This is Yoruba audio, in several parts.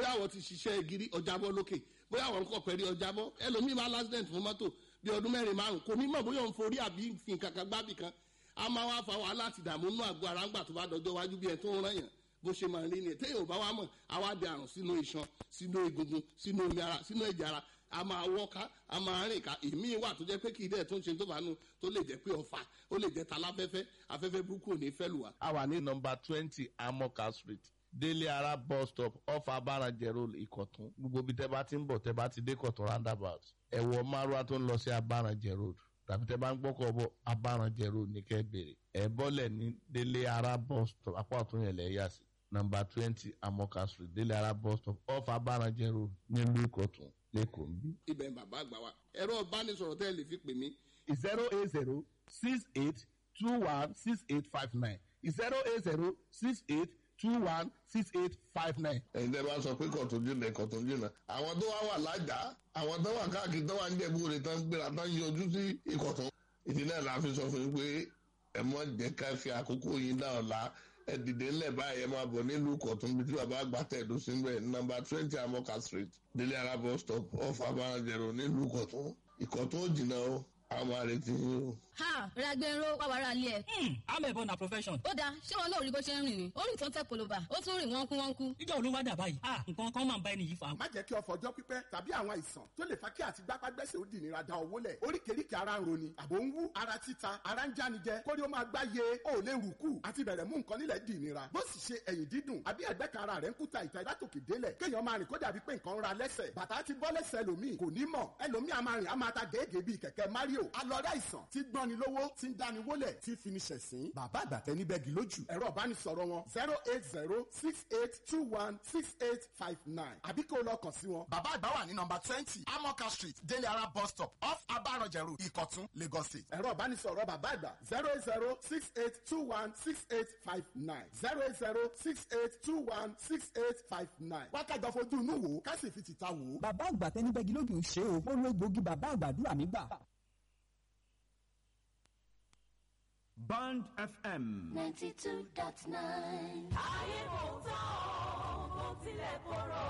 bóyá àwọn ti ṣiṣẹ́ gírí ọjàbọ́ lókè bóyá àwọn kọ̀ pẹ̀lú ọjàbọ́ ẹlòmíì máa lásìdẹ̀ǹt fún mọ́tò bí ọdún mẹ́rin márùn kò ní mọ̀ bóyá òun forí àbí fi nǹkan kan gbábì kan a máa wá fa wàhálà àti ìdààmú nínú àgọ́ ara ńgbà tó bá dọjọ́ wájú bí ẹ tó ń rán yàn bó ṣe máa rí ni téèyàn ò bá wá mọ̀ àwa di àrùn sínú iṣan sínú egungun sínú omi ara sínú ẹ̀jẹ̀ ara a máa wọ́ká a máa rìn ká èmi wà tó jẹ́ pé kì í dẹ̀ tó ń ṣe tó bá nu tó lè jẹ́ pé ọ̀fà ó lè jẹ́ taláfẹ́fẹ́ afẹ́fẹ́ burúkú ò ní fẹ́ lù wá. a wà ní nọmba twenty amoka street délé ara bus stop off abarajẹ road ìkọ̀tún gbogbo ibi tẹ́ bá ti ń bọ̀ tẹ́ bá ti dé kọ̀tún roundabout ẹ̀wọ̀ márùá tó ń lọ sí abarajẹ road tàbí tẹ́ bá ń gbọ́kọ̀ bọ̀ abarajẹ road ní kẹ́ bèrè ẹ̀ bọ́lẹ̀ ní délé ara bus stop apá ọ̀tún yẹn lẹ̀ yà sí nọmba twenty amoka street délé ara bus stop off abarajẹ road nílùú ìkọ̀tún lẹ́kọ̀ọ́ ń bí. ibẹ̀ ń bàbá àgbà wa ẹ̀rọ ìbánisọ̀rọ̀ tẹ́ ẹ lè fi pè mí zero eight zero six eight two one six eight five nine zero eight zero six eight two one six eight five nine. ẹ̀yin tẹ́ bá sọ pé kọ̀tún jìnnà kọ̀tún jìnnà àwọn tó wá wà lájà àwọn tó wà káàkiri tó wà ń jẹ̀bú rẹ̀ tán gbéra tán yọjú sí ìkọ̀tún ìdí náà la fi sọ fún yín pé ẹ mọ̀ jẹ́ ká fi àkókò yín dá ọ̀la ẹ dìde ńlẹ̀ báyìí ẹ máa bọ̀ nílùú kọ̀tún bí tí bàbá àgbà tẹ̀dó sí ń bẹ̀ nọmba twenty amoka street délé ara bus stop off abarajẹ̀rọ nílùú kọ̀tún ìkọ̀tún ò jìnnà o àwọn àrètí yín o. ha ragbero wàwàrà ilé ẹ. amẹ̀bọ na profession. ó dáa ṣé wọn náà rí bó ṣe ń rìn ni ó rìn tó ń tẹ polówà ó tún rìn wọ́nkú wọ́nkú. ìjọ olówó dà báyìí ah nǹkan kan máa ń bá ẹni yìí fa. má jẹ́ kí ọ̀fọ̀ ọjọ́ pípẹ́ tàbí àwọn àìsàn tó lè fa kí àti gbápágbẹ́sẹ̀ ó dì nira da owó lẹ̀ oríkèéríkèé ara ń roni àbò ń wú ara títa ara ń jánijẹ kórí ó máa gbáyé ó lè rù kù àti bẹ̀rẹ̀ mú nǹkan nílẹ̀ dì nira bó sì ṣe ẹ̀yìn dídùn àbí ẹ̀gbẹ́ kan ara rẹ̀ ń kúta ìta látòkè délẹ̀ kéèyàn máa rìn kó dàbí pé nǹkan ń ra lẹ́sẹ̀ bàtà ti bọ́ lẹ́sẹ̀ ẹlòmíì kò ní mọ̀ ẹlòmíì a máa rìn a máa ta gèégèé bíi kẹ̀kẹ́ mario alọ́rẹ́ àìsàn tí gbọ́ni lówó tí ń dáni wólẹ̀ tí fini ṣẹ̀sín bàbá àgbàtẹ́ ní bẹ́ẹ̀gì lójú ẹ̀rọ ìbánisọ̀rọ̀ wọn zero eight zero six eight two one six eight five nine àbí kó o lọ kàn sí wọn. bàbá àgbà wà ní nọmba twenty amoka street délé ara bus stop off abarọjẹ road ìkọ̀tún lagos state. ẹ̀rọ ìbánisọ̀rọ̀ bàbá àgbà zero eight zero six eight two one six eight five nine zero eight zero six eight two one six eight five nine. wákàjọ fojú inú wò ó ká sì fi tìta wò ó. bàbá àgbà tẹni bẹ́gi lójú ṣe o ó lo egbògi bàbá àgbàdúrà mi gbà. Band FM. 92.9. ayé kò tán o bó tilẹ̀ korò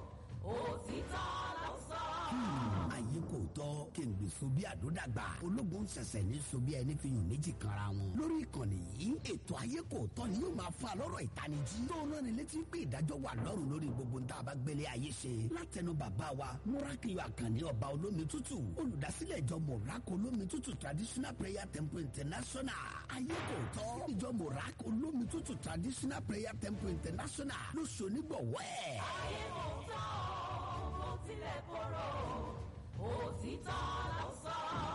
òtítọ́ ló sọ. ayé kò tọ́ kéǹgbè so bí àdódàgbà ológun ṣẹ̀ṣẹ̀ ní so bí ẹni fi yùn méjì kanra wọn. lórí ìkànnì yìí ètò ayé kò tọ́ ni yóò máa fa lọ́rọ̀ ìtanijí. tó náà ni létí pé ìdájọ́ wà lọ́rùn lórí gbogbo nta bá gbélé ayé ṣe. látẹnu bàbá wa múrákìlì àkànní ọba olómi tútù olùdásílẹ̀ ìjọ mọ̀rákò olómi tútù traditional prayer temple international. ayé kò tọ́ ìjọ mọ̀rákò olómi tútù traditional prayer temple international ló ṣonígbọ̀wọ́ ẹ̀. ayé kò tán o bó tilẹ̀ korò òtítọ́ ló sọ.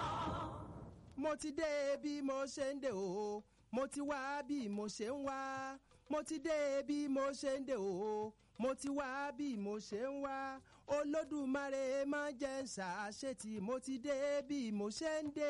mo ti dé bí mo ṣe ń dé o mo ti wá bí mo ṣe ń wá mo ti dé bí mo ṣe ń dé o mo ti wá bí mo ṣe ń wá olódùmarè má jẹ́ ń ṣàṣetì mo ti dé bí mo ṣe ń dé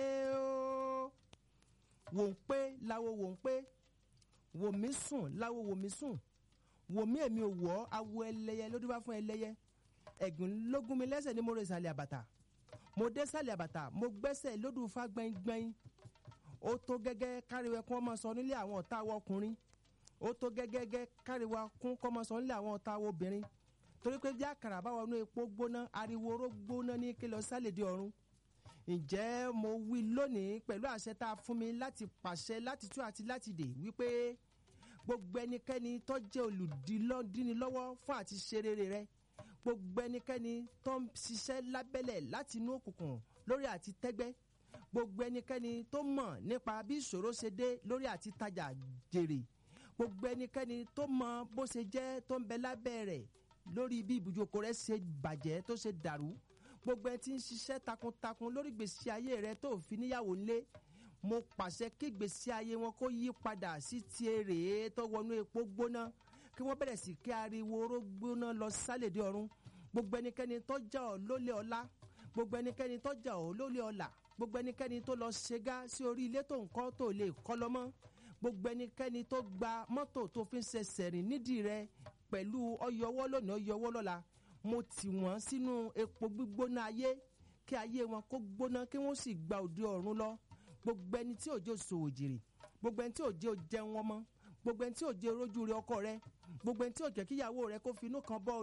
o. wò ń pé láwo wò ń pé wò mí sùn láwo wò mí sùn wò mí èmi ò wọ́ awo ẹlẹ́yẹ ló dúpá fún ẹlẹ́yẹ ẹ̀gùn lógún mi lẹ́sẹ̀ ni mo rè sàlẹ̀ àbàtà mo dé sàlẹ̀ àbàtà mo gbẹ́sẹ̀ lódù fa gbẹ́ngbẹ́ng ó tó gẹ́gẹ́ káríwẹ̀ kún ọmọ sọ nílé àwọn ọ̀tá wọ ọkùnrin ó tó gẹ́gẹ́ káríwẹ̀ kún ọmọ sọ nílé àwọn ọ̀tá wọ obìnrin torí pé bí àkàrà bá wọnú epo gbóná ariwo oró gbóná ní kí lọ sálẹ̀ di ọ̀run ǹjẹ́ mo wí lónìí pẹ̀lú àṣẹ tá a fún mi láti pàṣẹ láti tú àti láti dè wípé gbogbo ẹnikẹ́ni tó jẹ́ olùdílọ́dínilọ́wọ́ fún àti ṣe rere rẹ gbogbo ẹnikẹ́ni tó ń ṣiṣẹ́ lábẹ́lẹ̀ láti inú òkùnkùn lórí àti tẹ́gbẹ́ gbogbo ẹnikẹ́ni tó mọ̀ nípa bí ìṣòro ṣe dé lórí àti tajà jèrè gbogbo ẹnikẹ́ni tó mọ bó ṣe jẹ́ tó ń bẹ lábẹ́ rẹ̀ lórí bí ibùjókòó rẹ̀ ṣe bàjẹ́ tó ṣe dàrú gbogbo ẹni tí ń ṣiṣẹ́ takuntakun lórí gbèsè ayé rẹ̀ tó fi níyàwó ńlé mo pàṣẹ kí gbèsè ayé wọn kó yí padà sí ti èrè tó wọnú epo gbóná kí wọ́n bẹ̀rẹ̀ sí kí ariwo oró gbóná lọ sálèdè ọ̀run gbogbo ẹnikẹ́ni tó jà ọ́ lólè ọlá gbogbo ẹnikẹ́ni tó jà ọ́ lólè ọlà gbogbo ẹnikẹ́ni tó lọ ṣẹ́gá sí orí ilé tó ń kọ́ tó lè kọ́ lọ́mọ́ gbogbo ẹnikẹ́ni tó gba mọ́tò tó fi ń ṣẹṣẹ̀ rìn nídìí rẹ pẹ̀lú ọyọwọ́ lónìí ọyọwọ́ lọ́la mo tì wọ́n sínú epo gbígbóná ayé kí ayé wọn kó gbóná kí wọ́n sì gba òde ọ̀run lọ gbogbo ẹni tí òjò sòwò jèrè gbogbo ẹni tí òjò jẹun ọmọ gbogbo ẹni tí òjò rojú rẹ ọkọ rẹ gbogbo ẹni tí òjò kíyàwó rẹ kó finú kan bọ́